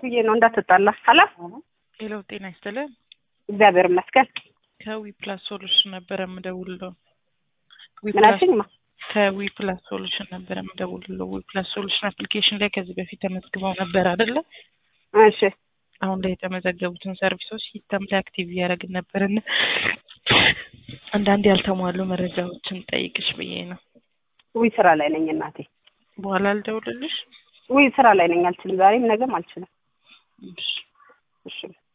ብዬ ነው እንዳትጣላ። ሀላ ሄሎ ጤና ይስጥልን። እግዚአብሔር ይመስገን። ከዊ ፕላስ ሶሉሽን ነበረ የምደውልለው። ዊ ምን ፕላስ- አልሽኝ? ማ ከዊ ፕላስ ሶሉሽን ነበረ የምደውልለው። ዊ ፕላስ ሶሉሽን አፕሊኬሽን ላይ ከዚህ በፊት ተመዝግበው ነበር አይደለ? እሺ አሁን ላይ የተመዘገቡትን ሰርቪሶች ሲስተም ላይ አክቲቭ እያደረግን ነበርና አንዳንድ ያልተሟሉ መረጃዎችን ጠይቅሽ ብዬ ነው። ውይ ስራ ላይ ነኝ እናቴ። በኋላ ልደውልልሽ? ውይ ስራ ላይ ነኝ፣ አልችልም። ዛሬም ነገም አልችልም። እሺ። እሺ